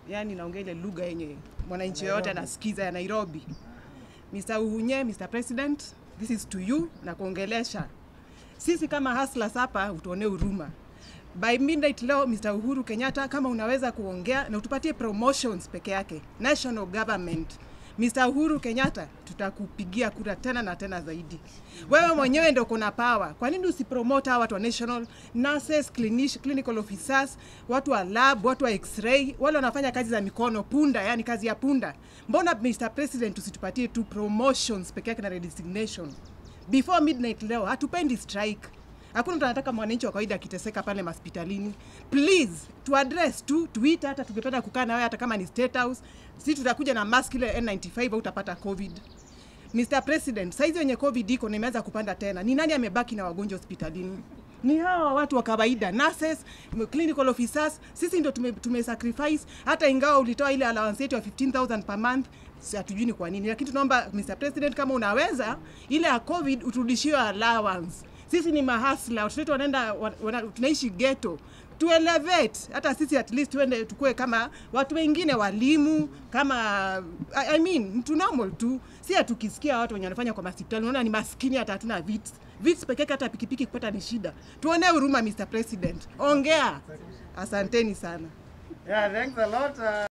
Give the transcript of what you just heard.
yani naongea ile lugha yenye mwananchi yoyote anasikiza ya Nairobi. Mr. Uhunye, Mr. President, this is to you na kuongelesha sisi kama hustlers hapa, utuonee huruma by midnight leo Mr. Uhuru Kenyatta, kama unaweza kuongea na utupatie promotions peke yake, national government. Mr. Uhuru Kenyatta, tutakupigia kura tena na tena zaidi. Wewe mwenyewe ndio kuna power. Kwa nini usipromote hawa watu wa national nurses, clinic, clinical officers, watu wa lab, watu wa x-ray, wale wanafanya kazi za mikono, punda, yani kazi ya punda. Mbona Mr. President usitupatie tu promotions peke yake na resignation? Before midnight leo hatupendi strike. Hakuna mtu anataka mwananchi wa kawaida akiteseka pale hospitalini. Please tu address tu tuite, hata tungependa kukaa na wewe hata kama ni state house. Sisi tutakuja na mask ile N95 au utapata COVID. Mr. President, saizi wenye COVID iko na imeanza kupanda tena. Ni nani amebaki na wagonjwa hospitalini? Ni hawa watu wa kawaida, nurses, clinical officers. Sisi ndio tume, tume sacrifice hata ingawa ulitoa ile allowance yetu ya 15000 per month si hatujui ni kwa nini, lakini tunaomba Mr. President, kama unaweza ile ya COVID uturudishie allowance sisi ni mahasla, watoto wetu wanaenda wana, tunaishi ghetto tu elevate hata sisi at least tuende tukue kama watu wengine walimu kama I, I mean mtu normal tu si hatukisikia watu wenye wanafanya kwa hospitali unaona ni maskini hata hatuna vits vits peke yake hata pikipiki kupata ni shida tuone huruma Mr President ongea asanteni sana Yeah, thanks a lot. Uh...